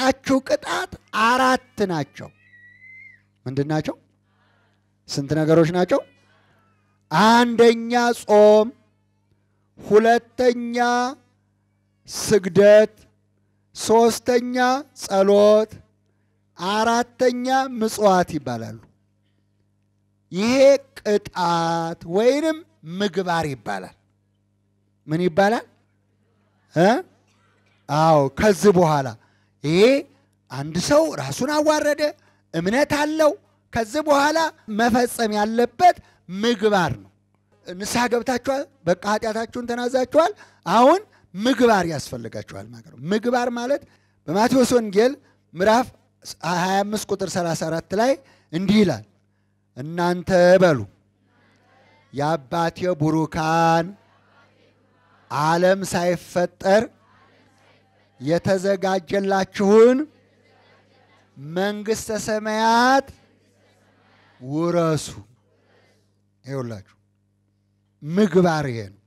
የምሰጣችሁ ቅጣት አራት ናቸው። ምንድን ናቸው? ስንት ነገሮች ናቸው? አንደኛ ጾም፣ ሁለተኛ ስግደት፣ ሶስተኛ ጸሎት፣ አራተኛ ምጽዋት ይባላሉ። ይሄ ቅጣት ወይንም ምግባር ይባላል። ምን ይባላል እ አዎ ከዚህ በኋላ ይሄ አንድ ሰው ራሱን አዋረደ፣ እምነት አለው። ከዚህ በኋላ መፈጸም ያለበት ምግባር ነው። ንስሐ ገብታችኋል፣ በቃ ኃጢአታችሁን ተናዛችኋል። አሁን ምግባር ያስፈልጋችኋል ማለት ነው። ምግባር ማለት በማቴዎስ ወንጌል ምዕራፍ 25 ቁጥር 34 ላይ እንዲህ ይላል፣ እናንተ በሉ የአባቴ ቡሩካን ዓለም ሳይፈጠር የተዘጋጀላችሁን መንግሥተ ሰማያት ውረሱ። ይኸውላችሁ ምግባር ይሄ ነው።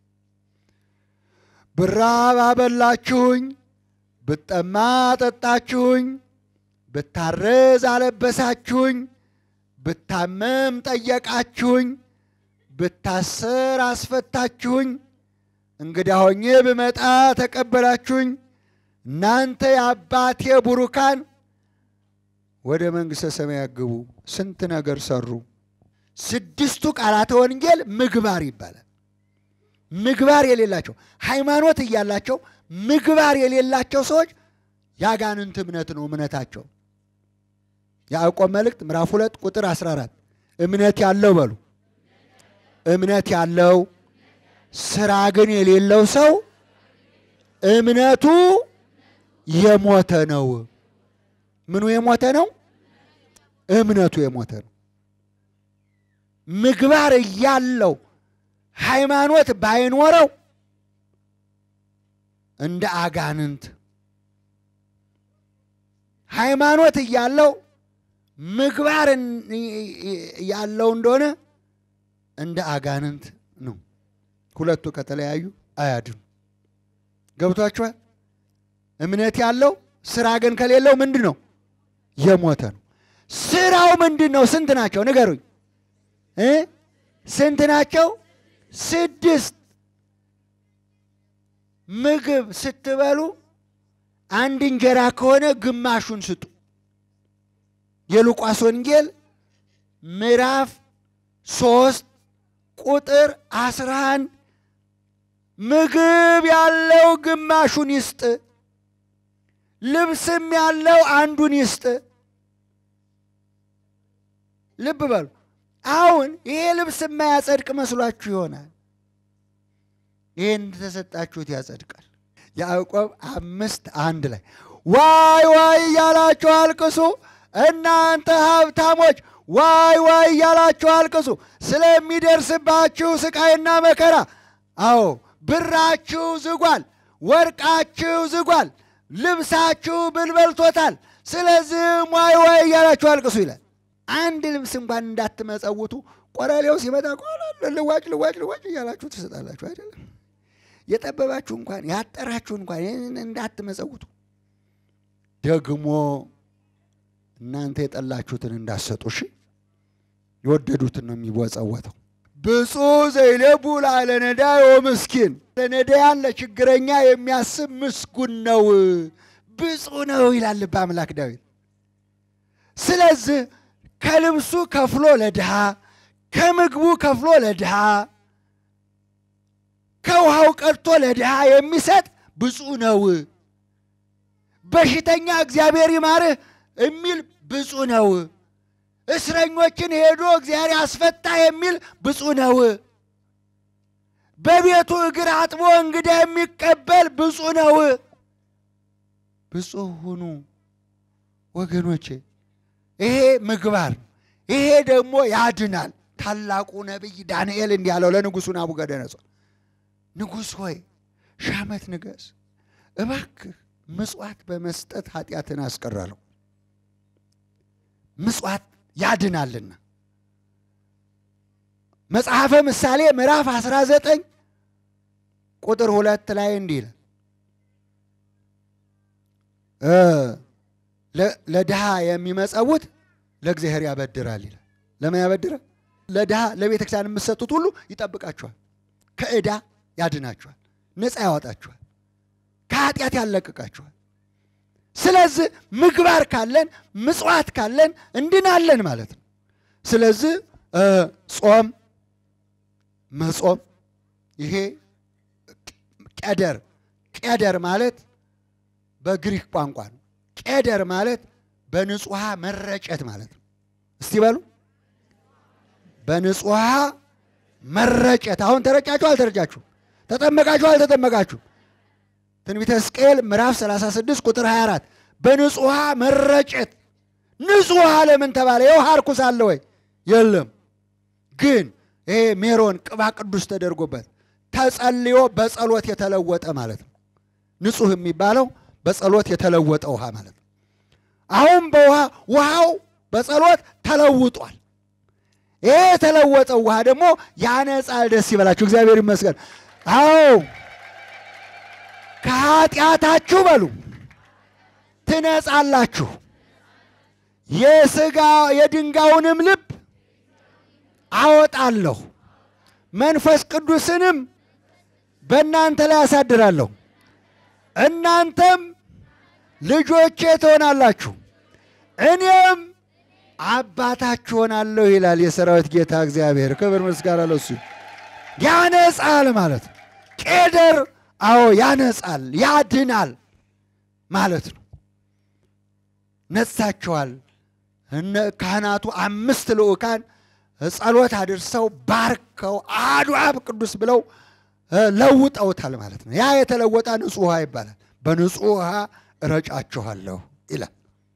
ብራብ አበላችሁኝ፣ ብጠማ አጠጣችሁኝ፣ ብታረዝ አለበሳችሁኝ፣ ብታመም ጠየቃችሁኝ፣ ብታሰር አስፈታችሁኝ፣ እንግዳ ሆኜ ብመጣ ተቀበላችሁኝ። እናንተ የአባቴ ቡሩካን ወደ መንግሥተ ሰማያት ግቡ። ስንት ነገር ሰሩ። ስድስቱ ቃላተ ወንጌል ምግባር ይባላል። ምግባር የሌላቸው ሃይማኖት እያላቸው ምግባር የሌላቸው ሰዎች የአጋንንት እምነት ነው እምነታቸው። ያዕቆብ መልእክት ምዕራፍ ሁለት ቁጥር 14 እምነት ያለው በሉ እምነት ያለው ስራ ግን የሌለው ሰው እምነቱ የሞተ ነው። ምኑ የሞተ ነው? እምነቱ የሞተ ነው። ምግባር እያለው ሃይማኖት ባይኖረው እንደ አጋንንት፣ ሃይማኖት እያለው ምግባር ያለው እንደሆነ እንደ አጋንንት ነው። ሁለቱ ከተለያዩ አያድኑ። ገብቷችኋል? እምነት ያለው ስራ ግን ከሌለው ምንድን ነው? የሞተ ነው። ስራው ምንድን ነው? ስንት ናቸው? ንገሩኝ እ ስንት ናቸው? ስድስት። ምግብ ስትበሉ አንድ እንጀራ ከሆነ ግማሹን ስጡ። የሉቃስ ወንጌል ምዕራፍ ሶስት ቁጥር አስራ አንድ ምግብ ያለው ግማሹን ይስጥ፣ ልብስም ያለው አንዱን ይስጥ። ልብ በሉ። አሁን ይሄ ልብስ የማያጸድቅ መስሏችሁ ይሆናል። ይህን ተሰጣችሁት ያጸድቃል። ያዕቆብ አምስት አንድ ላይ ዋይ ዋይ እያላችሁ አልቅሱ፣ እናንተ ሀብታሞች ዋይ ዋይ እያላችሁ አልቅሱ ስለሚደርስባችሁ ስቃይና መከራ። አዎ ብራችሁ ዝጓል፣ ወርቃችሁ ዝጓል፣ ልብሳችሁ ብል በልቶታል። ስለዚህም ዋይ ዋይ እያላችሁ አልቅሱ ይላል። አንድ ልብስ እንኳን እንዳትመጸውቱ ቆረሌው ሲመጣ ልዋጭ ልዋጭ ልዋጭ እያላችሁ ትሰጣላችሁ አይደለም። የጠበባችሁ እንኳን ያጠራችሁ እንኳን እንዳትመጸውቱ ደግሞ እናንተ የጠላችሁትን እንዳሰጡ እሺ። የወደዱትን ነው የሚወጸወተው። ብፁዕ ዘይለቡ ላዕለ ነዳይ ወምስኪን ለነዳያን ለችግረኛ የሚያስብ ምስጉን ነው፣ ብፁዕ ነው ይላል ልበ አምላክ ዳዊት። ስለዚህ ከልብሱ ከፍሎ ለድሃ፣ ከምግቡ ከፍሎ ለድሃ፣ ከውሃው ቀድቶ ለድሃ የሚሰጥ ብፁዕ ነው። በሽተኛ እግዚአብሔር ይማርህ የሚል ብፁዕ ነው። እስረኞችን ሄዶ እግዚአብሔር ያስፈታ የሚል ብፁዕ ነው። በቤቱ እግር አጥቦ እንግዳ የሚቀበል ብፁዕ ነው። ብፁዕ ሁኑ ወገኖቼ። ይሄ ምግባር፣ ይሄ ደግሞ ያድናል። ታላቁ ነቢይ ዳንኤል እንዲህ አለው ለንጉሡ ናቡከደነፆር፣ ንጉሥ ሆይ ሺህ ዓመት ንገስ፣ እባክህ ምጽዋት በመስጠት ኃጢአትን አስቀራለሁ። ምጽዋት ያድናልና። መጽሐፈ ምሳሌ ምዕራፍ 19 ቁጥር ሁለት ላይ እንዲህ ይላል ለድሃ የሚመጸውት ለእግዚአብሔር ያበድራል ይላል። ለምን ያበድራል? ለድሃ ለቤተ ክርስቲያን የምትሰጡት ሁሉ ይጠብቃችኋል፣ ከዕዳ ያድናችኋል፣ ነፃ ያወጣችኋል፣ ከኃጢአት ያለቅቃችኋል። ስለዚህ ምግባር ካለን ምጽዋት ካለን እንድናለን ማለት ነው። ስለዚህ ጾም መጾም ይሄ ቄደር ቄደር ማለት በግሪክ ቋንቋ ነው። ቄደር ማለት በንጹሐ መረጨት ማለት ነው። እስቲ በሉ በንጹሐ መረጨት። አሁን ተረጫችሁ አልተረጫችሁ? ተጠመቃችሁ አልተጠመቃችሁ? ትንቢተ ሕዝቅኤል ምዕራፍ 36 ቁጥር 24 በንጹሐ መረጨት። ንጹሕ ውሃ ለምን ተባለ? የውሃ ርኩስ አለ ወይ? የለም። ግን ይሄ ሜሮን ቅባ ቅዱስ ተደርጎበት ተጸልዮ በጸሎት የተለወጠ ማለት ነው። ንጹሕ የሚባለው በጸሎት የተለወጠ ውሃ ማለት ነው። አሁን በውሃ ውሃው በጸሎት ተለውጧል። ይሄ የተለወጠው ውሃ ደግሞ ያነጻል። ደስ ይበላችሁ፣ እግዚአብሔር ይመስገን። አዎ ከኃጢአታችሁ በሉ ትነጻላችሁ፣ የሥጋ የድንጋዩንም ልብ አወጣለሁ፣ መንፈስ ቅዱስንም በእናንተ ላይ አሳድራለሁ፣ እናንተም ልጆቼ ትሆናላችሁ፣ እኔም አባታችሁ ሆናለሁ ይላል የሰራዊት ጌታ እግዚአብሔር። ክብር ምስጋና ለሱ። ያነጻል ማለት ነው። ቄደር አዎ ያነጻል፣ ያድናል ማለት ነው። ነጻቸዋል። እነ ካህናቱ አምስት ልዑካን ጸሎት አድርሰው ባርከው አሐዱ አብ ቅዱስ ብለው ለውጠውታል ማለት ነው። ያ የተለወጠ ንጹሕ ውሃ ይባላል። በንጹሕ ውሃ እረጫችኋለሁ ይላል።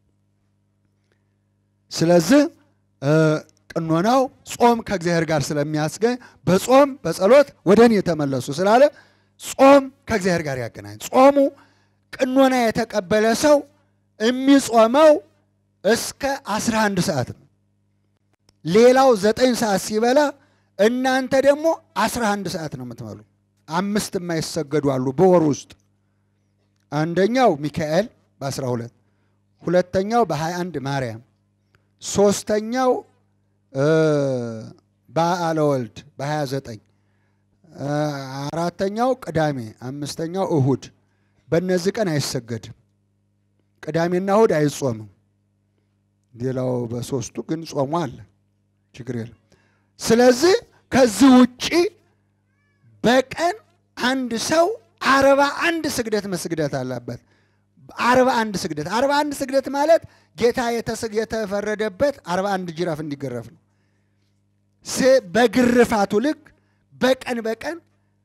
ስለዚህ ቅኖናው ጾም ከእግዚአብሔር ጋር ስለሚያስገኝ በጾም በጸሎት ወደ እኔ የተመለሱ ስላለ ጾም ከእግዚአብሔር ጋር ያገናኝ። ጾሙ ቅኖና የተቀበለ ሰው የሚጾመው እስከ 11 ሰዓት ነው። ሌላው ዘጠኝ ሰዓት ሲበላ እናንተ ደግሞ 11 ሰዓት ነው የምትበሉ። አምስት የማይሰገዱ አሉ በወር ውስጥ አንደኛው ሚካኤል በ12 ሁለተኛው በ21 ማርያም ሶስተኛው በዓለ ወልድ በ29 አራተኛው ቅዳሜ አምስተኛው እሁድ በእነዚህ ቀን አይሰገድም። ቅዳሜና እሁድ አይጾምም። ሌላው በሶስቱ ግን ጾሙ አለ፣ ችግር የለም። ስለዚህ ከዚህ ውጪ በቀን አንድ ሰው አርባ አንድ ስግደት መስግደት አለበት። አርባ አንድ ስግደት አርባ አንድ ስግደት ማለት ጌታ የተፈረደበት አርባ አንድ ጅራፍ እንዲገረፍ ነው። በግርፋቱ ልክ በቀን በቀን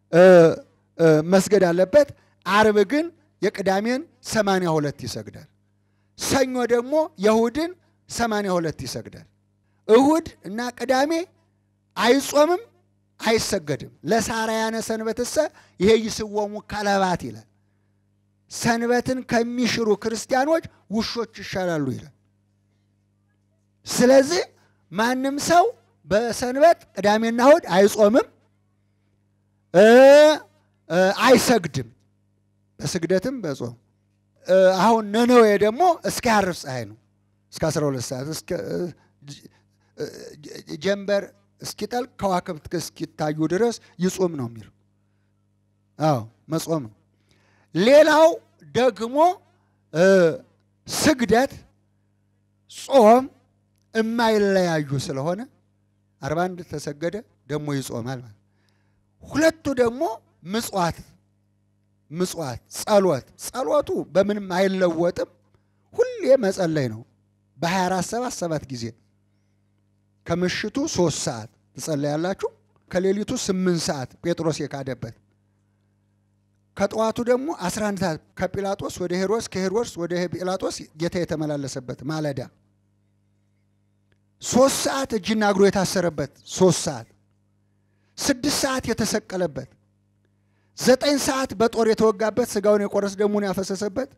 መስገድ አለበት። አርብ ግን የቅዳሜን ሰማንያ ሁለት ይሰግዳል። ሰኞ ደግሞ የእሁድን ሰማንያ ሁለት ይሰግዳል። እሁድ እና ቅዳሜ አይጾምም፣ አይሰገድም። ለሳርያነ ሰንበትሰ ይሄ ይስወሙ ከለባት ይላል። ሰንበትን ከሚሽሩ ክርስቲያኖች ውሾች ይሻላሉ ይላል። ስለዚህ ማንም ሰው በሰንበት ቅዳሜና እሁድ አይጾምም፣ አይሰግድም። በስግደትም በጾም አሁን ነነዌ ደግሞ እስከ ያርብ ፀሐይ ነው እስከ 12 ሰዓት ጀንበር እስኪጠልቅ ከዋክብት እስኪታዩ ድረስ ይጾም ነው የሚለው። አዎ መጾም ነው። ሌላው ደግሞ ስግደት፣ ጾም የማይለያዩ ስለሆነ አርባ አንድ ተሰገደ ደግሞ ይጾማል ማለት ሁለቱ ደግሞ ምጽዋት ምጽዋት ጸሎት ጸሎቱ በምንም አይለወጥም። ሁሌ መጸለይ ነው። በ24 ሰባት ሰባት ጊዜ ከምሽቱ ሶስት ሰዓት ትጸለያላችሁ። ከሌሊቱ ስምንት ሰዓት ጴጥሮስ የካደበት ከጠዋቱ ደግሞ 11 ሰዓት ከጲላጦስ ወደ ሄሮድስ ከሄሮድስ ወደ ጲላጦስ ጌታ የተመላለሰበት ማለዳ ሶስት ሰዓት እጅና እግሩ የታሰረበት ሶስት ሰዓት ስድስት ሰዓት የተሰቀለበት ዘጠኝ ሰዓት በጦር የተወጋበት ስጋውን የቆረስ ደሙን ያፈሰሰበት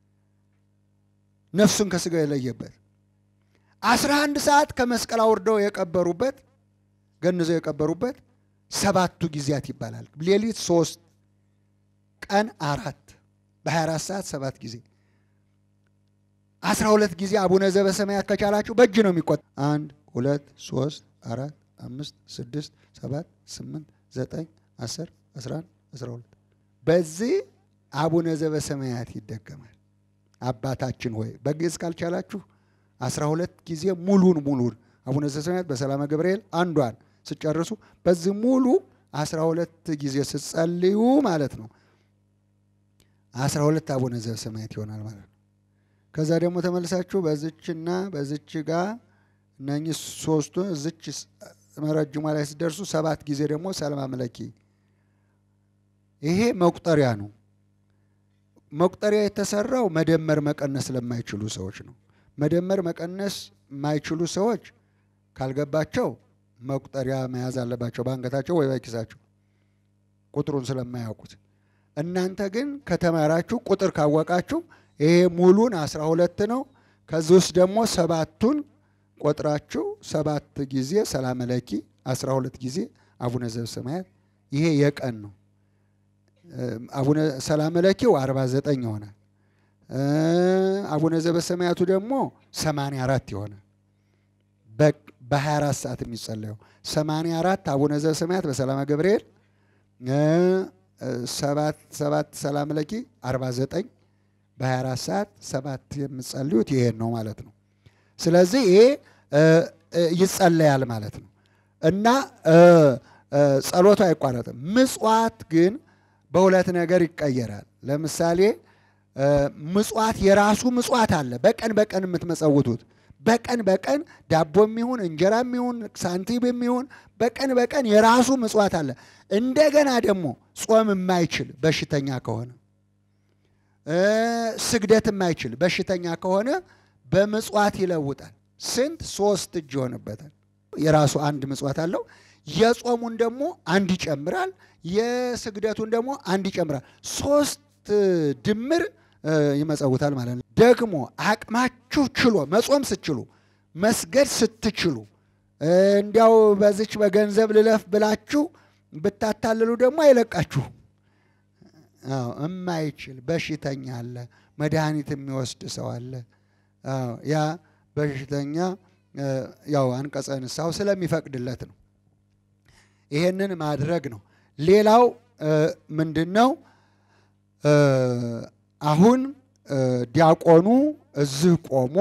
ነፍሱን ከስጋው የለየበት አስራ አንድ ሰዓት ከመስቀል አውርደው የቀበሩበት ገንዘው የቀበሩበት ሰባቱ ጊዜያት ይባላል። ሌሊት ሶስት ቀን አራት በ24 ሰዓት ሰባት ጊዜ አስራ ሁለት ጊዜ አቡነ ዘበሰማያት ከቻላችሁ በእጅ ነው የሚቆጠ አንድ ሁለት ሶስት አራት አምስት ስድስት ሰባት ስምንት ዘጠኝ አስር አስራ አንድ አስራ ሁለት በዚህ አቡነ ዘበሰማያት ይደገማል። አባታችን ሆይ በግዕዝ ካልቻላችሁ አስራ ሁለት ጊዜ ሙሉን ሙሉን አቡነ ዘበሰማያት በሰላመ ገብርኤል አንዷን ስጨርሱ በዚህ ሙሉ አስራ ሁለት ጊዜ ስትጸልዩ ማለት ነው አስራ ሁለት አቡነ ዘበሰማያት ይሆናል ማለት ነው። ከዛ ደግሞ ተመልሳችሁ በዝችና በዝች ጋር እነኚህ ሶስቱ እዝች መረጅሟ ላይ ሲደርሱ ሰባት ጊዜ ደግሞ ሰላም አምለኪ። ይሄ መቁጠሪያ ነው። መቁጠሪያ የተሰራው መደመር መቀነስ ለማይችሉ ሰዎች ነው። መደመር መቀነስ የማይችሉ ሰዎች ካልገባቸው መቁጠሪያ መያዝ አለባቸው በአንገታቸው ወይ በኪሳቸው ቁጥሩን ስለማያውቁት። እናንተ ግን ከተማራችሁ ቁጥር ካወቃችሁ ይሄ ሙሉን አስራ ሁለት ነው። ከዚህ ውስጥ ደግሞ ሰባቱን ቆጥራችሁ ሰባት ጊዜ ሰላም ለኪ አስራ ሁለት ጊዜ አቡነ ዘበሰማያት ይሄ የቀን ነው። አቡነ ሰላም ለኪው አርባ ዘጠኝ ይሆናል። አቡነ ዘበሰማያቱ ደግሞ ሰማንያ አራት ይሆናል። በ24 ሰዓት የሚጸለየው 84 አቡነ ዘበሰማያት በሰላመ ገብርኤል ሰባት ሰባት ሰላም ለኪ 49 በ24 ሰዓት ሰባት የምጸልዩት ይሄን ነው ማለት ነው። ስለዚህ ይሄ ይጸለያል ማለት ነው እና ጸሎቱ አይቋረጥም። ምጽዋት ግን በሁለት ነገር ይቀየራል። ለምሳሌ ምጽዋት የራሱ ምጽዋት አለ። በቀን በቀን የምትመጸውቱት በቀን በቀን ዳቦም ይሁን እንጀራም ይሁን ሳንቲም ይሁን በቀን በቀን የራሱ ምጽዋት አለ። እንደገና ደግሞ ጾም የማይችል በሽተኛ ከሆነ ስግደት የማይችል በሽተኛ ከሆነ በምጽዋት ይለውጣል። ስንት? ሶስት እጅ ይሆንበታል። የራሱ አንድ ምጽዋት አለው። የጾሙን ደግሞ አንድ ይጨምራል። የስግደቱን ደግሞ አንድ ይጨምራል። ሶስት ድምር ይመጸውታል ማለት ነው። ደግሞ አቅማችሁ ችሎ መጾም ስትችሉ መስገድ ስትችሉ እንዲያው በዚች በገንዘብ ልለፍ ብላችሁ ብታታልሉ ደግሞ አይለቃችሁ። እማይችል በሽተኛ አለ፣ መድኃኒት የሚወስድ ሰው አለ። ያ በሽተኛ ያው አንቀጸ ንስሐው ስለሚፈቅድለት ነው። ይሄንን ማድረግ ነው። ሌላው ምንድን ነው? አሁን ዲያቆኑ እዚህ ቆሞ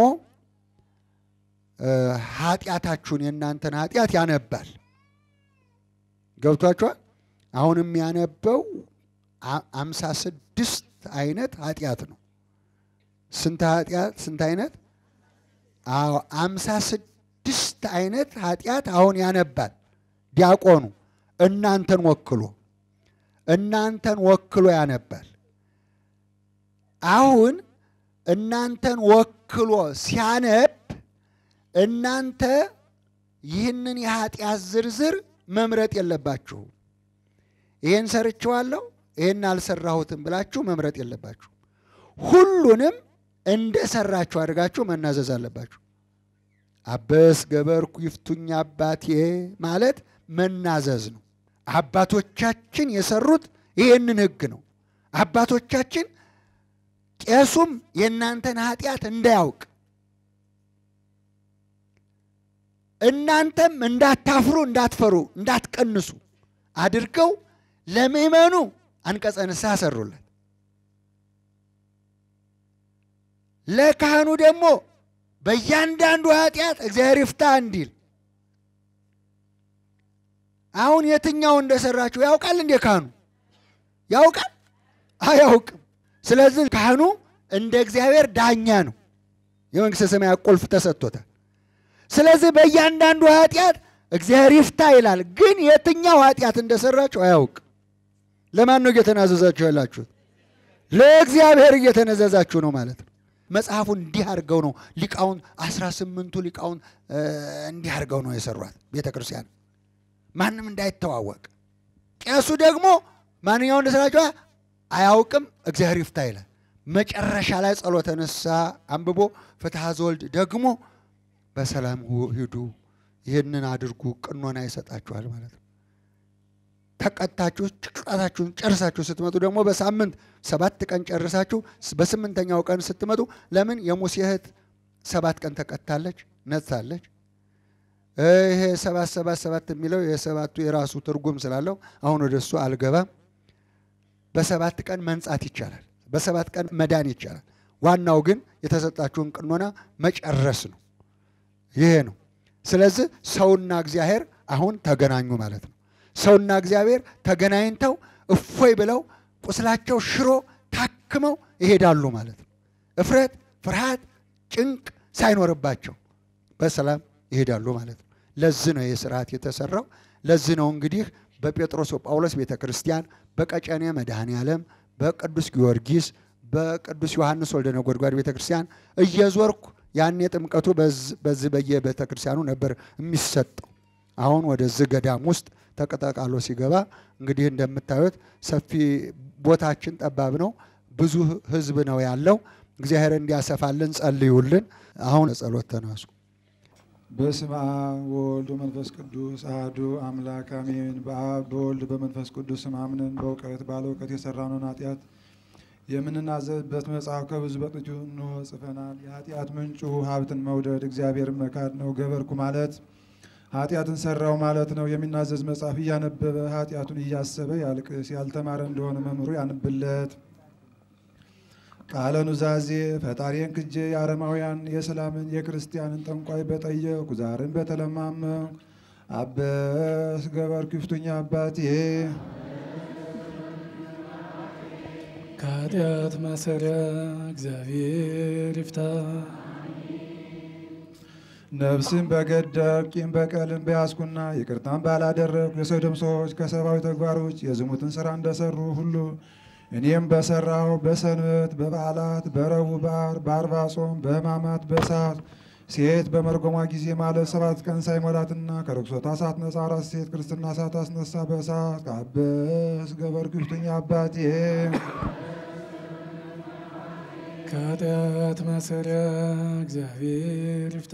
ኃጢአታችሁን የእናንተን ኃጢአት ያነባል። ገብቷችኋል? አሁን የሚያነበው አምሳ ስድስት አይነት ኃጢአት ነው። ስንት ኃጢአት? ስንት አይነት? አዎ አምሳ ስድስት አይነት ኃጢአት አሁን ያነባል ዲያቆኑ እናንተን ወክሎ እናንተን ወክሎ ያነባል። አሁን እናንተን ወክሎ ሲያነብ እናንተ ይህንን የኃጢአት ዝርዝር መምረጥ የለባችሁም። ይህን ሰርችዋለሁ፣ ይህን አልሰራሁትም ብላችሁ መምረጥ የለባችሁ። ሁሉንም እንደ ሰራችሁ አድርጋችሁ መናዘዝ አለባችሁ። አበስ ገበርኩ ይፍቱኝ አባቴ ማለት መናዘዝ ነው። አባቶቻችን የሰሩት ይህንን ሕግ ነው። አባቶቻችን ቄሱም የእናንተን ኃጢአት እንዳያውቅ እናንተም እንዳታፍሩ፣ እንዳትፈሩ፣ እንዳትቀንሱ አድርገው ለምእመኑ አንቀጸ ንስሐ ሰሩለት። ለካህኑ ደግሞ በእያንዳንዱ ኃጢአት እግዚአብሔር ይፍታ እንዲል አሁን የትኛው እንደሰራችሁ ያውቃል እንዴ? ካህኑ ያውቃል? አያውቅም። ስለዚህ ካህኑ እንደ እግዚአብሔር ዳኛ ነው። የመንግሥተ ሰማያት ቁልፍ ተሰጥቶታል። ስለዚህ በእያንዳንዱ ኃጢአት እግዚአብሔር ይፍታ ይላል። ግን የትኛው ኃጢአት እንደሰራችሁ አያውቅም። ለማን ነው እየተናዘዛችሁ ያላችሁት? ለእግዚአብሔር እየተነዘዛችሁ ነው ማለት ነው። መጽሐፉን እንዲህ አድርገው ነው ሊቃውን አስራ ስምንቱ ሊቃውን እንዲህ አድርገው ነው የሰሯት ቤተ ክርስቲያን ማንም እንዳይተዋወቅ። ቄሱ ደግሞ ማንኛው እንደሰራችሁ አያውቅም፣ እግዚአብሔር ይፍታ ይላል። መጨረሻ ላይ ጸሎተ ንስሐ አንብቦ ፍትሐ ዘወልድ ደግሞ በሰላም ሂዱ፣ ይህንን አድርጉ፣ ቅኖና ይሰጣችኋል ማለት ነው። ተቀጣችሁ ቅጣታችሁን ጨርሳችሁ ስትመጡ ደግሞ በሳምንት ሰባት ቀን ጨርሳችሁ በስምንተኛው ቀን ስትመጡ ለምን የሙሴ እህት ሰባት ቀን ተቀጥታለች፣ ነጽታለች። ይሄ ሰባት ሰባት ሰባት የሚለው የሰባቱ የራሱ ትርጉም ስላለው አሁን ወደ እሱ አልገባም። በሰባት ቀን መንጻት ይቻላል። በሰባት ቀን መዳን ይቻላል። ዋናው ግን የተሰጣችሁን ቅኖና መጨረስ ነው። ይሄ ነው። ስለዚህ ሰውና እግዚአብሔር አሁን ተገናኙ ማለት ነው። ሰውና እግዚአብሔር ተገናኝተው እፎይ ብለው ቁስላቸው ሽሮ ታክመው ይሄዳሉ ማለት ነው። እፍረት፣ ፍርሃት፣ ጭንቅ ሳይኖርባቸው በሰላም ይሄዳሉ ማለት ነው። ለዚህ ነው ይህ ስርዓት የተሰራው። ለዚህ ነው እንግዲህ በጴጥሮስ ጳውሎስ ቤተ ክርስቲያን፣ በቀጨኔ መድኃኔ ዓለም፣ በቅዱስ ጊዮርጊስ፣ በቅዱስ ዮሐንስ ወልደ ነጎድጓድ ቤተ ክርስቲያን እየዞርኩ ያኔ ጥምቀቱ በዚህ በየቤተ ክርስቲያኑ ነበር የሚሰጠው። አሁን ወደዚህ ገዳም ውስጥ ተቀጠቃሎ ሲገባ እንግዲህ እንደምታዩት ሰፊ ቦታችን ጠባብ ነው። ብዙ ሕዝብ ነው ያለው። እግዚአብሔር እንዲያሰፋልን ጸልዩልን። አሁን ጸሎት ተነሱ። በስመ አብ ወወልድ ወመንፈስ ቅዱስ አሐዱ አምላክ አሜን። በአብ በወልድ በመንፈስ ቅዱስ ስም አምነን በእውቀት ባለ እውቀት የሰራነውን ኃጢአት የምንናዘዝበት መጽሐፍ ከብዙ በጥቂቱ እንሆ ጽፈናል። የኃጢአት ምንጩ ሀብትን መውደድ እግዚአብሔርን መካድ ነው። ገበርኩ ማለት ኃጢአትን ሰራው ማለት ነው። የሚናዘዝ መጽሐፍ እያነበበ ኃጢአቱን እያሰበ ያልቅስ። ያልተማረ እንደሆነ መምህሩ ያንብለት። ቃለ ኑዛዜ ፈጣሪን ክጄ የአረማውያን የሰላምን የክርስቲያንን ጠንቋይ በጠየቁ ዛርን በተለማመንኩ አበስ ገበር ክፍቱኛ አባቴ ከኃጢአት ማሰሪያ እግዚአብሔር ይፍታ። ነፍስን በገደብ ቂም በቀልን በያዝኩና ይቅርታን ባላደረግኩ የሰዶም ሰዎች ከሰብአዊ ተግባሮች የዝሙትን ስራ እንደሰሩ ሁሉ እኔም በሰራው በሰንበት በበዓላት በረቡዕ በዓር በአርባ ጾም በሕማማት በሰዓት ሴት በመርጎሟ ጊዜ ማለት ሰባት ቀን ሳይሞላትና ከርኩሰቷ ሳትነጻ አራት ሴት ክርስትና ሳታስነሳ በእሳት ከአበስ ገበር ክፍቱኛ አባቴ ከኃጢአት ማሰሪያ እግዚአብሔር ይፍታ።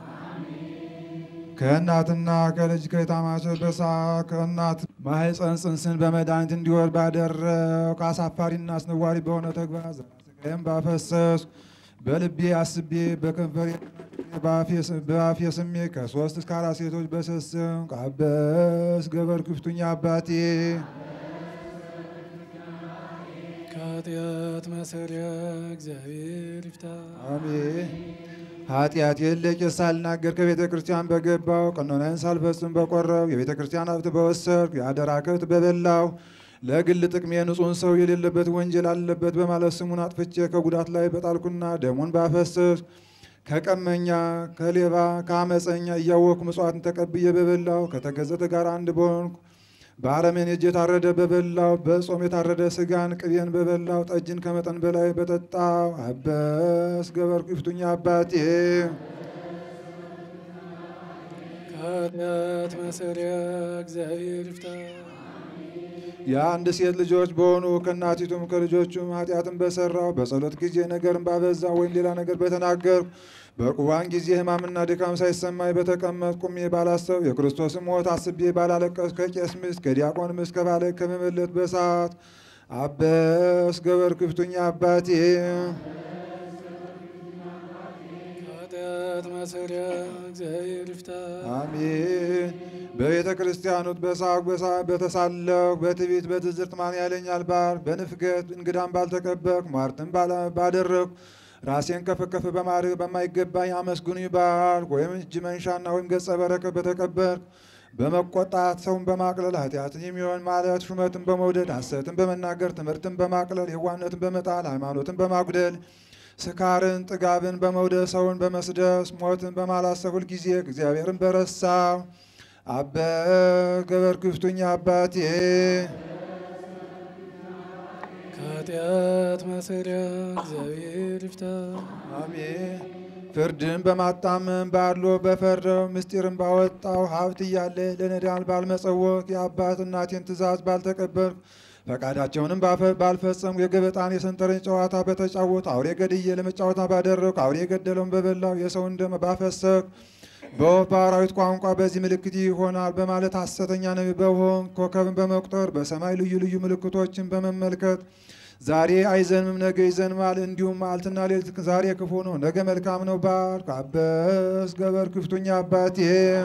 ከእናትና ከልጅ ከታማቸው በሳት ከእናት ማኅፀን ጽንስን በመድኃኒት እንዲወል ባደረግ አሳፋሪና አስነዋሪ በሆነ ተግባር ዘራስጋዬም ባፈሰስኩ በልቤ አስቤ በከንፈሬ በአፌ ስሜ ከሶስት እስከ አራት ሴቶች በሰስም ቃበስ ገበር ክፍቱኛ አባቴ ከኃጢአት ማሰሪያ እግዚአብሔር ይፍታ። አሜን። ኃጢአት የለቄስ ሳልናገር ከቤተ ክርስቲያን በገባው ቀኖናዬን ሳልፈጽም በቆረብ የቤተ ክርስቲያን ሀብት በወሰድኩ የአደራ ከብት በበላው ለግል ጥቅሜ ንጹሕን ሰው የሌለበት ወንጀል አለበት በማለት ስሙን አጥፍቼ ከጉዳት ላይ በጣልኩና ደሙን ባፈሰስኩ ከቀመኛ ከሌባ ከአመፀኛ እያወቅኩ ምጽዋትን ተቀብዬ በበላው ከተገዘተ ጋር አንድ በሆንኩ በአረሜን እጅ የታረደ በበላው በጾም የታረደ ስጋን ቅቤን በበላው ጠጅን ከመጠን በላይ በጠጣው አበስ ገበር ክፍቱኛ አባቴ ከኃጢአት ማሰሪያ እግዚአብሔር ይፍታ። የአንድ ሴት ልጆች በሆኑ ከእናቲቱም ከልጆቹም ኃጢአትን በሰራው በጸሎት ጊዜ ነገርን ባበዛ ወይም ሌላ ነገር በተናገርኩ በቁርባን ጊዜ ሕማምና ድካም ሳይሰማኝ በተቀመጥ ቁሜ ባላሰብ የክርስቶስን ሞት አስቤ ባላለቀስ ከቄስ ሚስት ከዲያቆን ሚስት ከባለ ከመመለት በሰዓት አበስ ገበር ክፍቱኛ አባቴ ከኃጢአት ማሰሪያ እግዚአብሔር ይፍታ። አሜን። በቤተ ክርስቲያኑት በሳቅ በሳቅ በተሳለቅ በትዕቢት በትዝርት ማን ያለኛል ባል በንፍገት እንግዳም ባልተቀበልኩ ሟርትን ባደረግኩ ራሴን ከፍ ከፍ በማድረግ በማይገባኝ አመስግኑኝ ባልኩ ወይም እጅ መንሻና ወይም ገጸ በረከት በተቀበልኩ በመቆጣት ሰውን በማቅለል ኃጢአትን የሚሆን ማለት ሹመትን በመውደድ ሐሰትን በመናገር ትምህርትን በማቅለል የዋህነትን በመጣል ሃይማኖትን በማጉደል ስካርን ጥጋብን በመውደድ ሰውን በመስደስ ሞትን በማላሰብ ሁልጊዜ እግዚአብሔርን በረሳው አበ ገበር ክፍቱኛ አባቴ ከኃጢአት ማሰሪያ እግዚአብሔር ይፍታ። አሜን። ፍርድን በማጣመም ባድሎ በፈረው ምስጢርን ባወጣው ሀብት እያለ ለነዳያን ባልመጸወት የአባት እናቴን ትእዛዝ ባልተቀበልኩ ፈቃዳቸውንም ባፈ- ባልፈጸምኩ የገበጣን የሰንጠረዥ ጨዋታ በተጫወት አውሬ ገድዬ ለመጫወታ ባደረግኩ አውሬ የገደለውን በበላው የሰውን ደም ባፈሰስኩ በወፍ በአራዊት ቋንቋ በዚህ ምልክት ይሆናል በማለት ሐሰተኛ ነቢይ በሆን ኮከብን በመቁጠር በሰማይ ልዩ ልዩ ምልክቶችን በመመልከት ዛሬ አይዘንምም ነገ ይዘንማል። እንዲሁም መዓልትና ሌሊት ዛሬ ክፉ ነው ነገ መልካም ነው ባልኩ አበስ ገበር ክፍቱኛ አባቴ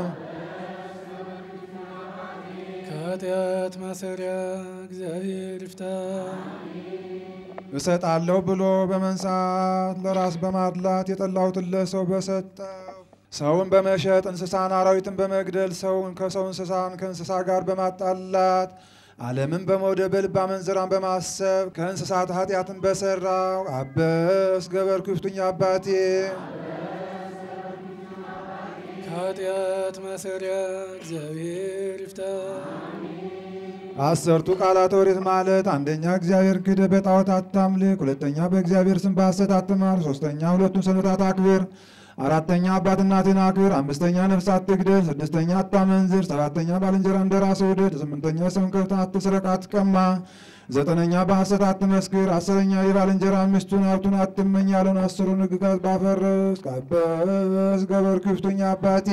ከኃጢአት ማሰሪያ እግዚአብሔር ይፍታ። እሰጣለሁ ብሎ በመንሳት ለራስ በማድላት የጠላሁትን ለሰው በሰጠው ሰውን በመሸጥ እንስሳን አራዊትን በመግደል ሰውን ከሰው እንስሳን ከእንስሳ ጋር በማጣላት ዓለምን በመውደድ በልብ አመንዝራን በማሰብ ከእንስሳት ኃጢአትን በሰራው አበስ ገበር ክፍቱኝ አባቴ ከኃጢአት ማሰሪያ እግዚአብሔር ይፍታ። አሰርቱ ቃላት ኦሪት ማለት አንደኛ እግዚአብሔር ክደህ በጣዖት አታምልክ፣ ሁለተኛ በእግዚአብሔር ስም በሐሰት አትማል፣ ሶስተኛ ሁለቱን ሰንበታት አክብር፣ አራተኛ አባት እናትን አክብር፣ አምስተኛ ነፍስ አትግደል፣ ስድስተኛ አታመንዝር፣ ሰባተኛ ባልንጀራ እንደ ራስህ ውደድ፣ ስምንተኛ የሰውን ከብት አትስረቅ አትቀማ፣ ዘጠነኛ በሐሰት አትመስክር፣ አስረኛ የባልንጀራ ሚስቱን ሀብቱን አትመኝ ያለውን አስሩን ሕግጋት ባፈረስ ቀበስ ገበር ክፍቱኛ አባቴ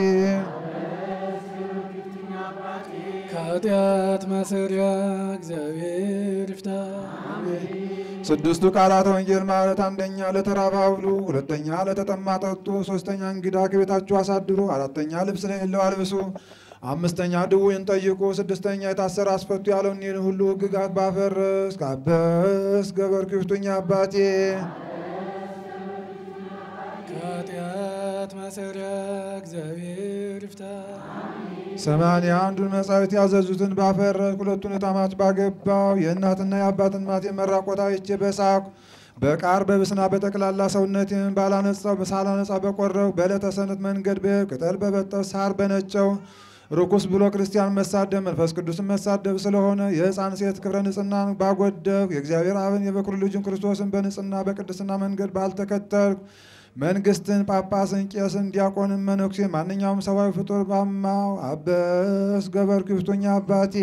ከኃጢአት ማሰሪያ እግዚአብሔር ይፍታ። ስድስቱ ቃላት ወንጌል ማለት አንደኛ ለተራበ አብሉ፣ ሁለተኛ ለተጠማ ጠጡ፣ ሶስተኛ እንግዳ ከቤታችሁ አሳድሩ፣ አራተኛ ልብስ ለሌለው አልብሱ፣ አምስተኛ ድውይን ጠይቁ፣ ስድስተኛ የታሰረ አስፈቱ ያለውን ይህን ሁሉ ሕግጋት ባፈረስ ካበስ ገበር ክፍቱኛ አባቴ ከኃጢአት ማሰሪያ እግዚአብሔር ይፍታ። ሰማንያ አንዱን መጻሕፍት ያዘዙትን ባፈረስ ሁለቱን እታማች ባገባው የእናትና የአባትን ማቴ መራቆት አይቼ በሳቁ በቃር በብስና በጠቅላላ ሰውነቴን ባላነጻው ሳላነጻ በቆረው በዕለተ ሰንበት መንገድ በቅጠል በበጠው ሳር በነጨው ርኩስ ብሎ ክርስቲያን መሳደብ መንፈስ ቅዱስን መሳደብ ስለሆነ የሕፃን ሴት ክብረ ንጽሕናን ባጎደፍ የእግዚአብሔር አብን የበኩር ልጁን ክርስቶስን በንጽሕና በቅድስና መንገድ ባልተከተልኩ መንግስትን፣ ጳጳስን፣ ቄስን፣ ዲያቆንን፣ መነኩሴ ማንኛውም ሰብአዊ ፍጡር ባማው አበስ ገበር ክፍቱኛ አባቴ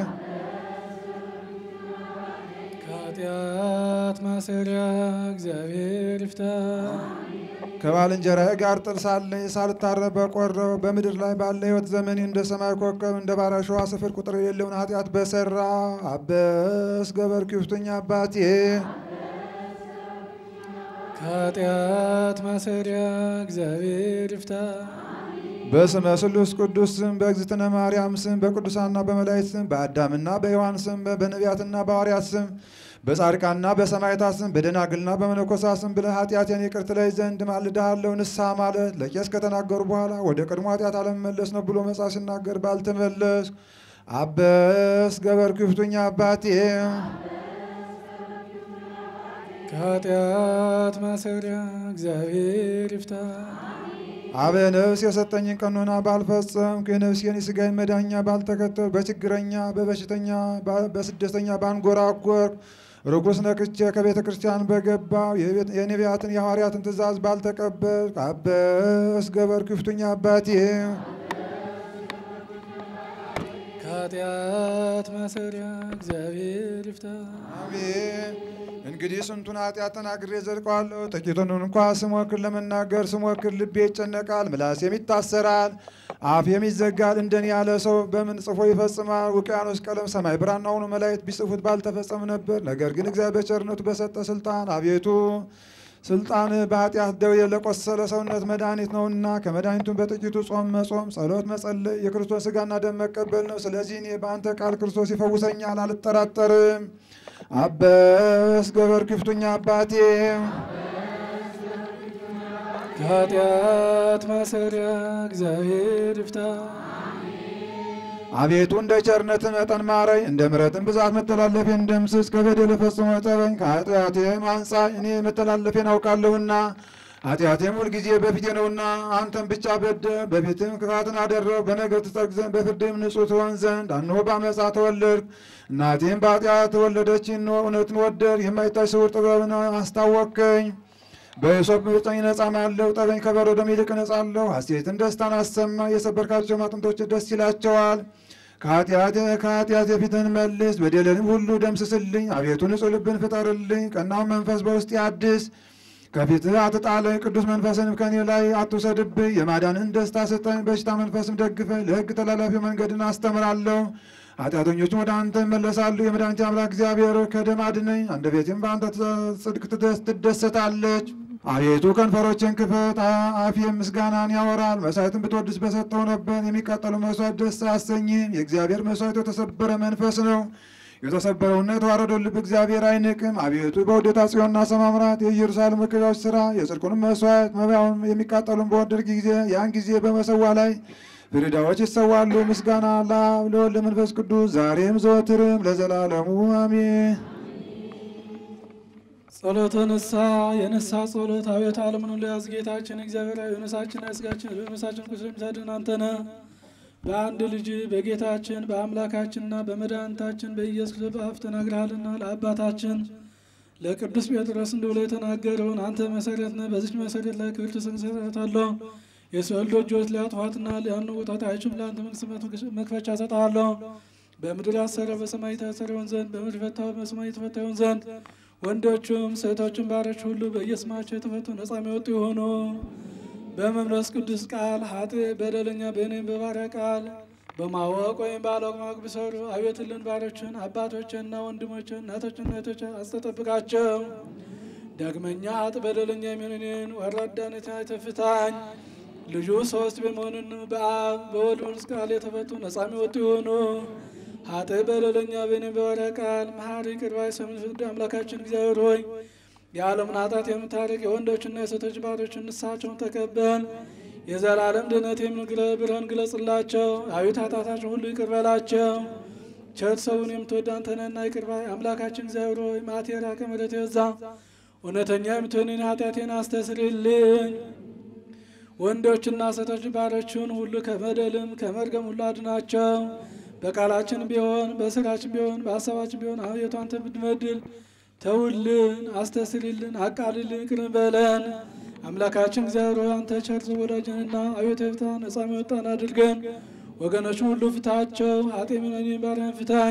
ከኃጢአት ማሰሪያ እግዚአብሔር ይፍታ። ከባልንጀራዬ ጋር ጥል ሳለኝ ሳልታረቅ በቆረው በምድር ላይ ባለ ሕይወት ዘመኔ እንደ ሰማይ ኮከብ እንደ ባሕረ አሸዋ ስፍር ቁጥር የሌለውን ኃጢአት በሰራ አበስ ገበር ክፍቱኛ አባቴ ከኃጢአት ማሰሪያ እግዚአብሔር ይፍታ። በስመ ስሉስ ቅዱስ ስም በእግዝእትነ ማርያም ስም በቅዱሳንና በመላእክት ስም በአዳምና በሔዋን ስም በነቢያትና በሐዋርያት ስም በጻድቃንና በሰማዕታት ስም በደናግልና በመነኮሳት ስም ብለህ ኃጢአቴን ይቅር ትለኝ ዘንድ ማልድሃለሁ። ንስሐ ማለት ለቄስ ከተናገሩ በኋላ ወደ ቀድሞ ኃጢአት አለመመለስ ነው ብሎ መጽሐፍ ሲናገር ባልተመለስ አበስ ገበር ክፍቱኛ አባቴ ከኃጢአት ማሰሪያ እግዚአብሔር ይፍታ። አበ ነፍስ የሰጠኝን ቀኖና ባልፈጸምኩ የነፍሴን የሥጋዬን መዳኛ ባልተከተል በችግረኛ በበሽተኛ በስደተኛ ባንጎራጎርኩ ርኩስ ነክቼ ከቤተ ክርስቲያን በገባው የቤት- የነቢያትን የሐዋርያትን ትእዛዝ ባልተቀበል አበስ ገበር ክፍቱኛ አባቴ ከኃጢአት ማሰሪያ እግዚአብሔር ይፍታ። አሜን። እንግዲህ ስንቱን ኃጢአት ተናግሬ ዘልቀዋለሁ። ጥቂቱን እንኳ ስሞክር ለመናገር ስሞክር ልቤ ይጨነቃል፣ ምላሴም ይታሰራል፣ አፌም ይዘጋል። እንደኔ ያለ ሰው በምን ጽፎ ይፈጽማል? ውቅያኖስ ቀለም ሰማይ ብራና ሆኖ መላእክት ቢጽፉት ባልተፈጸመ ነበር። ነገር ግን እግዚአብሔር በቸርነቱ በሰጠ ስልጣን አቤቱ ስልጣን በኃጢአት ደዌ ለቆሰለ ሰውነት መድኃኒት ነውና ከመድኃኒቱን በጥቂቱ ጾም መጾም፣ ጸሎት መጸለይ የክርስቶስ ሥጋና ደም መቀበል ነው። ስለዚህ እኔ በአንተ ቃል ክርስቶስ ይፈውሰኛል፣ አልጠራጠርም። አበስ ገበር ክፍቱኛ አባቴ ከኃጢአት ማሰሪያ እግዚአብሔር ይፍታ። አቤቱ እንደ ቸርነት መጠን ማረኝ፣ እንደ ምሕረትን ብዛት መተላለፌን ደምስስ፣ ከበደል ፈጽሞ ጠበኝ፣ ከኃጢአቴም አንጻኝ። እኔ መተላለፌን አውቃለሁና ኃጢአቴም ሁልጊዜ በፊቴ ነውና። አንተም ብቻ በደል በፊትም ክፋትን አደረግ፣ በነገር ትጸድቅ ዘንድ በፍርድም ንጹሕ ትሆን ዘንድ። እነሆ በዓመፃ ተወለድክ፣ እናቴም በኃጢአት ተወለደች። እነሆ እውነትን ወደድ፣ የማይታይ ስውር ጥበብን አስታወቅከኝ። በእሶብ ምርጠኝ እነጻማለሁ፣ ጠበኝ ከበረዶም ይልቅ እነጻለሁ። ሐሴትን ደስታን አሰማ፣ የሰበርካቸው አጥንቶች ደስ ይላቸዋል። ከኃጢአት ከኃጢአት የፊትህን መልስ፣ በደለንም ሁሉ ደምስስልኝ። አቤቱ ንጹሕ ልብን ፍጠርልኝ፣ ቀናውን መንፈስ በውስጤ አድስ። ከፊትህ አትጣለኝ፣ ቅዱስ መንፈስንም ከኔ ላይ አትውሰድብኝ። የማዳንን ደስታ ስጠኝ፣ በሽታ መንፈስም ደግፈኝ። ለሕግ ተላላፊ መንገድን አስተምራለሁ። ኃጢአተኞችም ወደ አንተ ይመለሳሉ። የመድኃኒቴ አምላክ እግዚአብሔር ከደም አድነኝ። አንደበቴም በአንተ ጽድቅ ትደስ- ትደሰታለች። አቤቱ ከንፈሮችን ክፈት፣ አ- አፌም ምስጋናን ያወራል። መሥዋዕትን ብትወድስ በሰጠው ነበር። የሚቃጠሉ መሥዋዕት ደስ አያሰኝም። የእግዚአብሔር መሥዋዕት የተሰበረ መንፈስ ነው። የተሰበረውና የተዋረደው ልብ እግዚአብሔር አይንቅም። አቤቱ በውዴታ ጽዮንና ሰማምራት የኢየሩሳሌም መቅደሶች ስራ የጽድቁንም መስዋዕት መባውን የሚቃጠሉን በወደድክ ጊዜ ያን ጊዜ በመሰዋ ላይ ፍሪዳዎች ይሰዋሉ። ምስጋና ለአብ ለወልድ ለመንፈስ ቅዱስ ዛሬም ዘወትርም ለዘላለሙ አሜን። ጸሎተ ንስሐ የንስሐ ጸሎት አቤቱ ዓለምን ሁሉ ያዝ ጌታችን እግዚአብሔር ሆይ ነፍሳችን ያስጋችን በነፍሳችን ቁስል የምታድን አንተ ነህ። በአንድ ልጅ በጌታችን በአምላካችንና በመድኃኒታችን በኢየሱስ ክርስቶስ በአፍ ተናግረሃልና ለአባታችን ለቅዱስ ጴጥሮስ እንዲህ ብሎ የተናገረውን አንተ መሰረት ነህ። በዚች መሰረት ላይ ክብር ትመሰርታለህ። የሰው ልጆች ሊያጥፏትና ሊያንውጧት አይችሉም። ለአንተ መንግሥት መክፈቻ እሰጥሃለሁ። በምድር ያሰረ በሰማይ የታሰረ ይሆን ዘንድ በምድር የፈታው በሰማይ የተፈታ ይሆን ዘንድ ወንዶቹም ሴቶቹም ባሮች ሁሉ በየስማቸው የተፈቱ ነጻ የሚወጡ የሆኑ በመንፈስ ቅዱስ ቃል ሀጥ በደለኛ በእኔም በባሪያ ቃል በማወቅ ወይም ባለማወቅ ቢሰሩ አቤትልን ባሮችን አባቶችንና ወንድሞችን እናቶችን እህቶች አስተጠብቃቸው። ዳግመኛ ሀጥ በደለኛ የሚሆንን ወራዳነት አይተፍታኝ ልጁ ሶስት በመሆኑን በአብ በወልድ በመንፈስ ቃል የተፈቱ ነጻ የሚወጡ የሆኑ ሀጥ በደለኛ በእኔም በባሪያ ቃል መሐሪ ይቅር ባይ ሰው ፍርድ አምላካችን እግዚአብሔር ሆይ የዓለምን ኃጢአት የምታርቅ የወንዶችና የሴቶች ባሮችን ንስሐቸውን ተቀበል። የዘላለም ድነት የምንግረ ብርሃን ግለጽላቸው። አቤቱ ኃጢአታቸውን ሁሉ ይቅር በላቸው። ቸር ሰውን የምትወድ አንተ ነህና ይቅር ባይ አምላካችን እግዚአብሔር ሆይ መዓት የራቀ ምሕረት የበዛ እውነተኛ የምትሆንን ኃጢአቴን አስተስርልኝ። ወንዶችና ሴቶች ባሮችን ሁሉ ከበደልም ከመርገም ሁሉ አድናቸው። በቃላችን ቢሆን በስራችን ቢሆን በሀሳባችን ቢሆን አቤቱ አንተ ብንበድል ተውልን፣ አስተስሪልን፣ አቃልልን፣ ይቅር በለን። አምላካችን እግዚአብሔር ሆይ አንተ ቸር ወዳጅንና አቤቱ ፍታ ነጻ የሚወጣን አድርገን። ወገኖች ሁሉ ፍታቸው፣ ኃጢ ሚነኔን ባሪያን ፍታኝ።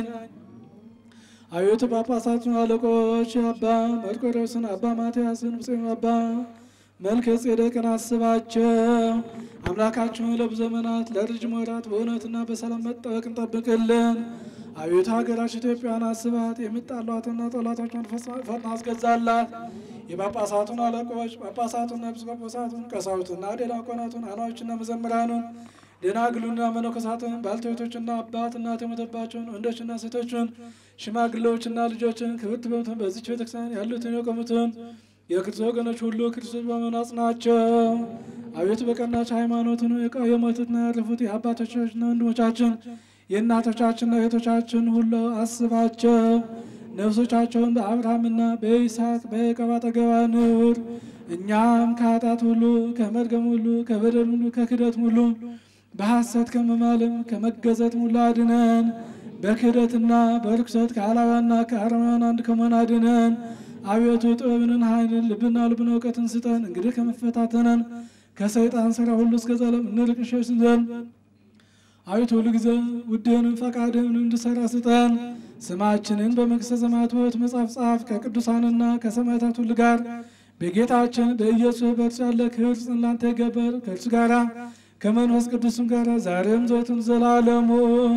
አቤቱ ጳጳሳቱን አለቆች አባ መርቆሬዎስን፣ አባ ማትያስን፣ ብፁዕ አባ መልከ ጼዴቅን አስባቸው። አምላካችሁን ለብዙ ዘመናት ለረጅም ወራት በእውነትና በሰላም መጠበቅን ጠብቅልን። አቤቱ ሀገራችን ኢትዮጵያን አስባት። የምጣሏትና ጠላቶቿን ፈጥና አስገዛላት። የጳጳሳቱን አለቆች ጳጳሳቱና ኤጲስቆጶሳቱን፣ ቀሳውስትና ዲያቆናቱን፣ አናዎችና መዘምራኑን፣ ደናግሉና መነኮሳቱን፣ ባልቴቶችና አባት እናት የሞተባቸውን ወንዶችና ሴቶችን፣ ሽማግሌዎችና ልጆችን ክብርት በምትሆን በዚች ቤተክርስቲያን ያሉትን የቆሙትን የክርስቶስ ወገኖች ሁሉ ክርስቶስ በመሆኑ አጽናቸው። አቤቱ በቀናች ሃይማኖትን የሞቱትና ያረፉት የአባቶቻችንና ወንድሞቻችን የእናቶቻችንና እህቶቻችን ሁሉ አስባቸው። ነፍሶቻቸውን በአብርሃምና በይስሐቅ በያዕቆብ አጠገብ አኑር። እኛም ከኃጢአት ሁሉ ከመርገም ሁሉ ከበደል ሁሉ ከክደት ሁሉ በሐሰት ከመማልም ከመገዘትም ሁሉ አድነን። በክህደትና በርኩሰት ከአላዋና ከአረማውያን አንድ ከመሆን አድነን። አቤቱ ጥበብንን ኃይልን ልብና ልብን እውቀትን ስጠን። እንግዲህ ከመፈታተነን ከሰይጣን ስራ ሁሉ እስከ ዘላለም እንርቅ እንሸሽ ዘንድ አቤቱ ሁሉ ጊዜ ውድህንን ፈቃድህን እንድሰራ ስጠን። ስማችንን በመንግሥተ ሰማያት ሕይወት መጽሐፍ ጻፍ። ከቅዱሳንና ከሰማዕታት ሁሉ ጋር በጌታችን በኢየሱስ በእርሱ ያለ ክብር ጽላንተ ይገበር ከእርሱ ጋራ ከመንፈስ ቅዱስም ጋር ዛሬም ዘወትም ዘላለሙ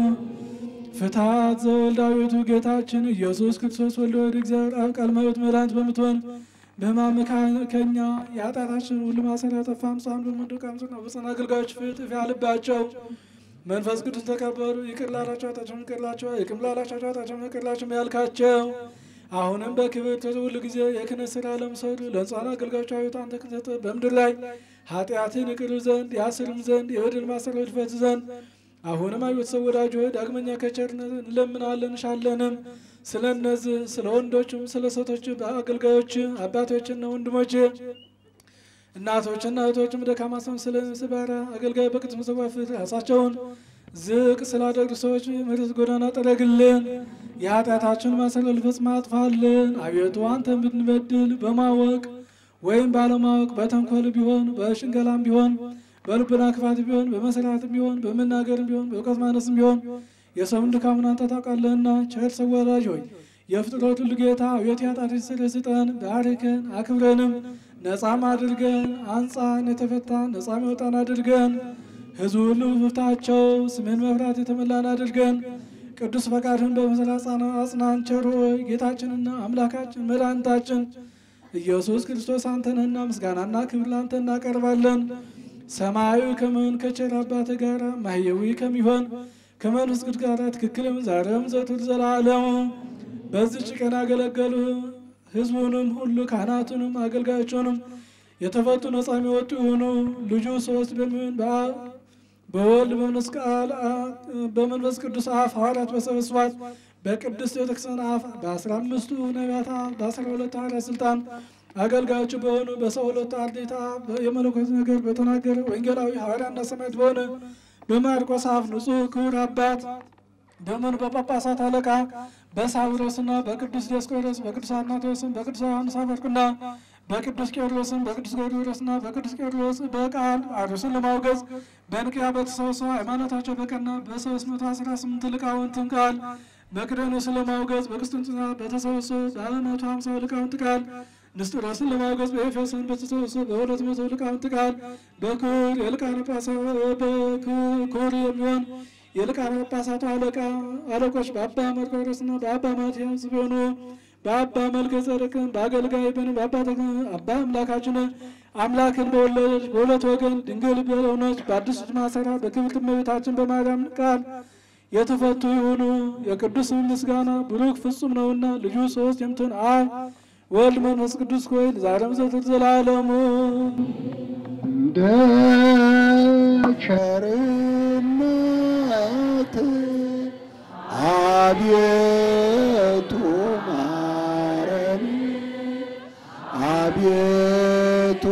ፍትሐት ዘወልድ አቤቱ ጌታችን ኢየሱስ ክርስቶስ ወልደ ወልድ እግዚአብሔር አብ ቃል ሕይወት መድኃኒት በምትሆን በማመካከኛ የኃጢአታችን ሁሉ ማሰሪያ ጠፋ ምጻን በመንደቅ አምጽና በጽና አገልጋዮች ፍትፍ ያልባቸው መንፈስ ቅዱስ ተቀበሉ። ይቅር ላላቸው ኃጢአታቸውን ይቅር ላቸው፣ ይቅር ላላቸው ኃጢአታቸውን ይቅር ላቸው ያልካቸው አሁንም በክብር ሁሉ ጊዜ የክህነት ሥራ ለምሰዱ ለሕፃን አገልጋዮች አቤቱ አንተ ክተት በምድር ላይ ኃጢአትን ይቅር ዘንድ ያስርም ዘንድ የበደል ማሰሪያዎች ይፈቱ ዘንድ አሁንም አቤቱ ሰው ወዳጅ ሆይ ዳግመኛ ከቸርነት እንለምናለን እንሻለንም። ስለ እነዚህ ስለ ወንዶችም ስለ ሴቶች አገልጋዮች አባቶችና ወንድሞች እናቶችና እህቶችም ደካማ ሰው ስለ ስባራ አገልጋይ በቅዱስ መሠዊያ ፊት ራሳቸውን ዝቅ ስላደረጉ ሰዎች ምሕረት ጎዳና ጠረግልን። የኃጢአታችን ማሰሪያ ፈጽሞ አጥፋልን። አቤቱ አንተን ብንበድል በማወቅ ወይም ባለማወቅ በተንኮል ቢሆን በሽንገላም ቢሆን በልቡና ክፋት ቢሆን በመስራትም ቢሆን በመናገርም ቢሆን በእውቀት ማነስም ቢሆን የሰውን ድካሙን አንተ ታውቃለህና ቸር ሰው ወዳጅ ሆይ የፍጥረት ሁሉ ጌታ አቤቱ ኃጢአታችንን ስርየት ስጠን፣ ባርከን፣ አክብረንም ነፃም አድርገን አንጻን የተፈታን ነፃም የወጣን አድርገን ሕዝቡ ሁሉ ፍታቸው ስምን መፍራት የተመላን አድርገን ቅዱስ ፈቃድህን በመሰል አጽናን ቸር ሆይ ጌታችንና አምላካችን መድኃኒታችን ኢየሱስ ክርስቶስ አንተንህና ምስጋናና ክብር ላንተ እናቀርባለን። ሰማያዊ ከመሆን ከቸር አባትህ ጋር ማህየዊ ከሚሆን ከመንፈስ ቅዱስ ጋር ትክክልም ዛሬም ዘወትር ዘላለሙ በዚች ቀን ያገለገሉ ህዝቡንም ሁሉ ካህናቱንም አገልጋዮቹንም የተፈቱ ነጻ የሚወጡ የሆኑ ልጁ ሶስት በሚሆን በአብ በወልድ በመንፈስ ቃል በመንፈስ ቅዱስ አፍ ሐዋርያት በሰበስባት በቅድስት ቤተክርስቲያን አፍ በአስራ አምስቱ ነቢያት አፍ በአስራ ሁለቱ ሐዋርያት ስልጣን አገልጋዮቹ በሆኑ በሰው ሁለቱ አርድእት አፍ የመለኮት ነገር በተናገረ ወንጌላዊ ሐዋርያና ሰማዕት በሆነ በማርቆስ አፍ ንጹሕ ክቡር አባት በምን በጳጳሳት አለቃ በሳዊሮስና በቅዱስ ዲዮስቆሮስ በቅዱስ አትናቴዎስም በቅዱስ ዮሐንስ አፈወርቅና በቅዱስ ቄርሎስም በቅዱስ ጎርጎርዮስና በቅዱስ ቄርሎስ በቃል አርዮስን ለማውገዝ በንቅያ በተሰበሰቡ ሃይማኖታቸው በቀና በሶስት መቶ አስራ ስምንት ሊቃውንትን ቃል መቅደኖስን ለማውገዝ በቅስጥንጥንያ በተሰበሰቡ በመቶ ሀምሳ ሊቃውንት ቃል ንስጥሮስን ለማውገዝ በኤፌሶን በተሰበሰቡ በሁለት መቶ ሊቃውንት ቃል በክቡር የሊቃነ ጳጳሳት በክቡር የሚሆን የሊቃነ ጳጳሳቱ አለቃ አለቆች በአባ መርቆሬዎስና በአባ ማትያስ ቢሆኑ በአባ መልከ ጸደቅን በአገልጋይ በን በአባ ተክለ አባ አምላካችን አምላክን በወለደች በሁለት ወገን ድንግል በሆነች በአዲሱ ማሰራ በክብርት እመቤታችን በማርያም ቃል የተፈቱ የሆኑ የቅዱስ ምስጋና ብሩክ ፍጹም ነውና ልጁ ሶስት የምትሆን አብ ወልድ መንፈስ ቅዱስ ሆይ ዛሬም ዘወትር ዘላለሙ እንደ ቸርነት አቤቱ ማረን፣ አቤቱ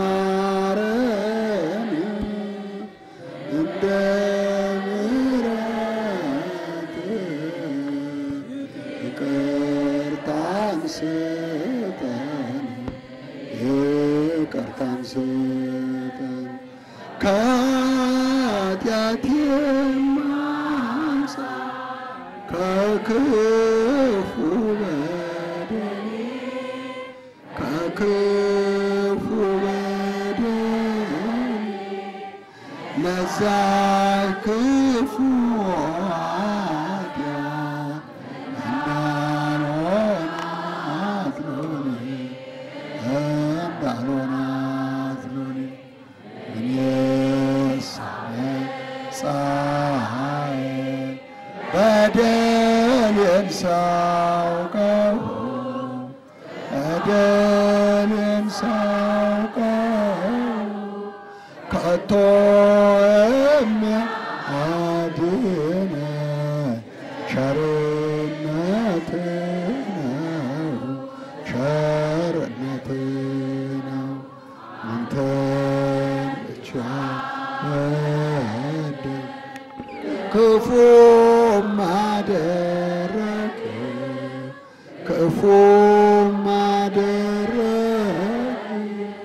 ማረን፣ እንደ ምሕረትህ ይቅርታን ስጠን ይቅርታን ስጠን ከኃጢአት የማንጻ ከክፉ በደል ከክፉ በደል ለዛ ክፉ ኃጢአት እንዳልሆናት ሎሌ እንዳልሆናት ሎሌ እኔስ ፀሐይ በደሌን ሳውቀው በደሌን ሳውቀው ከቶ የሚያድነ ቸርነት ነው ቸርነት ነው አንተን ብቻ ወደ ክፉ ማደረግ ክፉ ማደረግ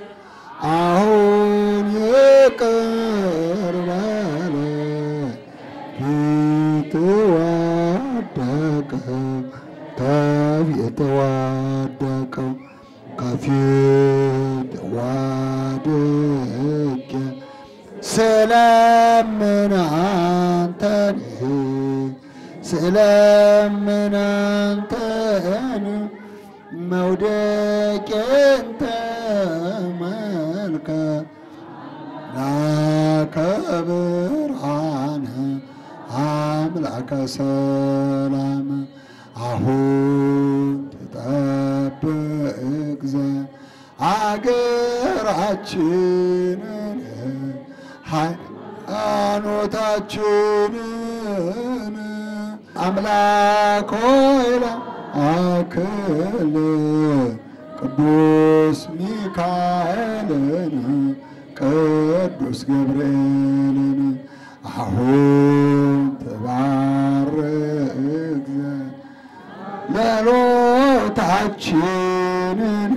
አሁን ይቅር በለን ፊት ወደቀው ከፊት ወደቀው ከፊት ወድቄ ስለምን አንተን ስለምን አንተን መውደቄን ተመልከት ላከ ብርሃን አምላከ ሰላም አሁን ትጠብቅ ዘንድ አገራችንን ሃይማኖታችንን አምላክ ሆይ ላክልን ቅዱስ ሚካኤልን ቅዱስ ገብርኤልን አሁን ትባርክ ዘንድ ጸሎታችንን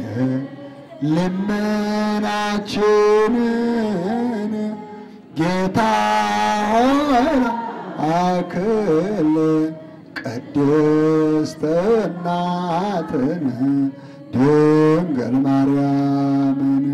ልመናችንን ጌታ ሆይ አክል ቅድስት እናትን ድንግል ማርያምን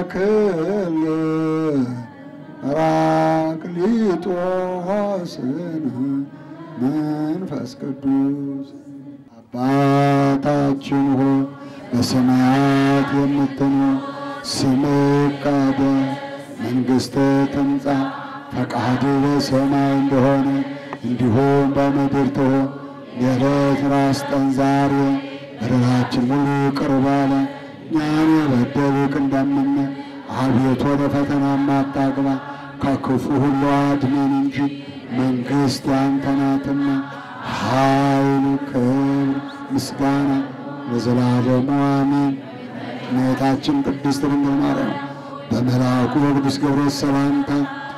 ክል ጰራቅሊጦስን መንፈስ ቅዱስ አባታችን ሆይ በሰማያት የምትኖር ስምህ ይቀደስ፣ መንግሥትህ ትምጣ፣ ፈቃድህ በሰማይ እንደሆነ እንዲሁም በምድር ትሁን። የዕለት ራስ ጠን ዛሬ በደላችን ሁሉ ይቅር በለን እኛን የበደሉን እንደምንል፣ አቤቱ ወደ ፈተና አታግባን ከክፉ ሁሉ አድነን እንጂ መንግሥት ያንተ ናትና ኃይል፣ ክብር፣ ምስጋና ለዘላለሙ አሜን። እመቤታችን ቅድስት ድንግል ማርያም በመልአኩ በቅዱስ ገብርኤል ሰላምታ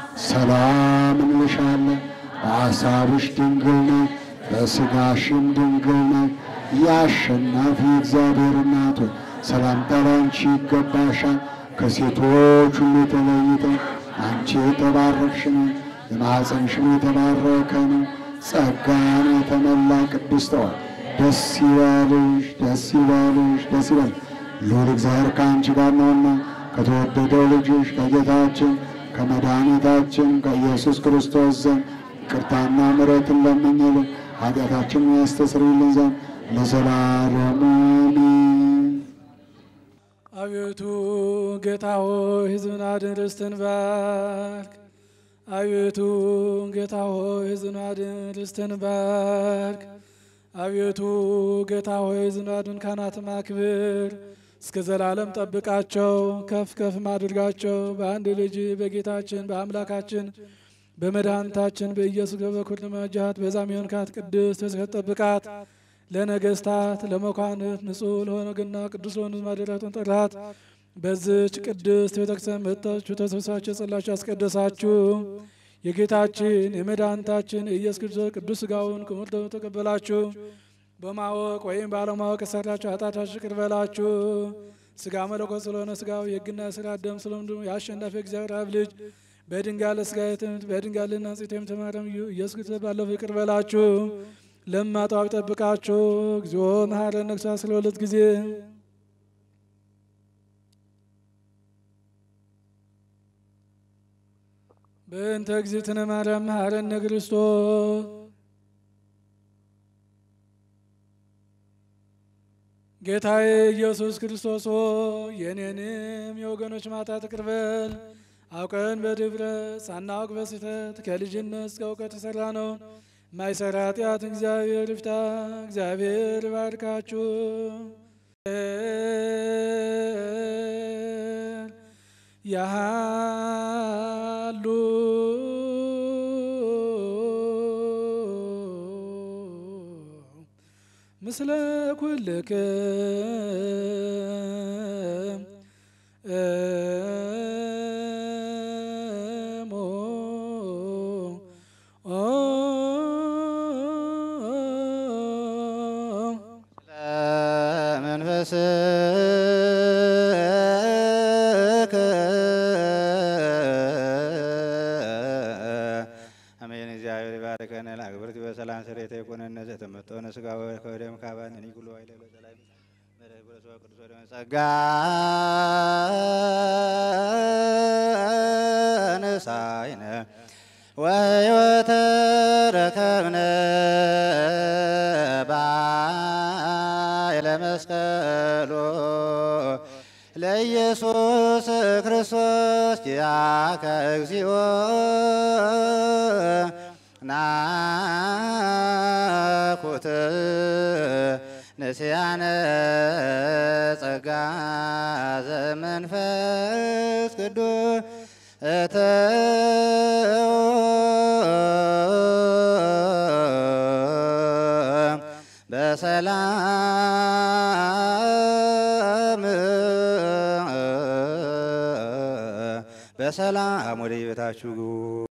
ሰላም እንልሻለን። በሐሳብሽ ድንግል ነሽ፣ በሥጋሽም ድንግል ነሽ። የአሸናፊ እግዚአብሔር እናት ሆይ ሰላምታ ላንቺ ይገባሻል። ከሴቶች ሁሉ ተለይተሽ አንቺ የተባረክሽ ነሽ፣ የማኅፀንሽም የተባረከ ነው። ጸጋን የተመላ ቅድስት ሆይ ደስ ይበልሽ፣ ደስ ይበልሽ፣ ደስ ይበልሽ። ልዑል እግዚአብሔር ከአንቺ ጋር ነውና ከተወደደው ልጅሽ ከጌታችን ከመድኃኒታችን ከኢየሱስ ክርስቶስ ዘንድ ይቅርታና ምሕረትን ለምኝልን ኃጢአታችንን ያስተሰርይልን ዘንድ ለዘላለሙ አሜን። አቤቱ ጌታ ሆይ ሕዝብን አድን፣ ርስትህን ባርክ። አቤቱ ጌታ ሆይ ሕዝብን አድን፣ ርስትህን ባርክ። አቤቱ ጌታ ሆይ ሕዝብን አድን፣ ካህናትም አክብር። እስከ ዘላለም ጠብቃቸው፣ ከፍ ከፍ አድርጋቸው። በአንድ ልጅ በጌታችን በአምላካችን በመድኃኒታችን በኢየሱስ በኩል ለማጃት በዛም የሆንካት ቅድስት በስከት ጠብቃት። ለነገስታት ለመኳንንት ንጹሕ ለሆነ ግና ቅዱስ ለሆነ ማደሪያቱን ጠራት። በዚች ቅድስት ቤተክርስቲያን መጥታችሁ ተሰብስባችሁ የጸላችሁ ያስቀደሳችሁ የጌታችን የመድኃኒታችን የኢየሱስ ክርስቶስ ቅዱስ ሥጋውን ክቡር ደሙን ተቀበላችሁ። በማወቅ ወይም ባለማወቅ የሰራችሁ ኃጢአታችሁ ይቅር በላችሁ። ሥጋ መለኮት ስለሆነ ሥጋው የሕግና የሥርዓት ደም ስለሆነ ደግሞ የአሸናፊ እግዚአብሔር አብ ልጅ በድንጋይ ለሥጋ የትምት በድንጋይ ልናጽት የምትማረም ኢየሱስ ክርስቶስ ባለፈው ይቅር በላችሁ። ለማጣው ጠብቃችሁ እግዚኦ መሐረነ ነግሳ ስለ ሁለት ጊዜ በእንተ እግዝእትነ ማርያም መሐረነ ክርስቶስ ጌታዬ ኢየሱስ ክርስቶስ ሆይ የእኔንም የወገኖች ማጣት ይቅር በል። አውቀን በድፍረት ሳናውቅ በስህተት ከልጅነት እስከ እውቀት የሠራ ነው ማይሰራ ኃጢአት እግዚአብሔር ይፍታ። እግዚአብሔር ይባርካችሁ። ያሉ ምስለ ኩልክም እሞ ለመንፈስከ አሜን። እግዚአብሔር ይባርከነ ለአግብርት በሰላም ስሬተ የኮነነ ዘተመጠነ ስጋ ከወደም ካባን ኒኩሎ አይለ በሰላም መረህ በለሰዋ ቅዱስ ወደ ጸጋ ነሳይነ ወሕይወተ ረከብነ ባይለ መስቀሎ ለኢየሱስ ክርስቶስ ኪያከ እግዚኦ ናኩት ንስያነ ጸጋ ዘመንፈስ ቅዱስ እተው በሰላም በሰላም ወደ ቤታችሁ ግቡ።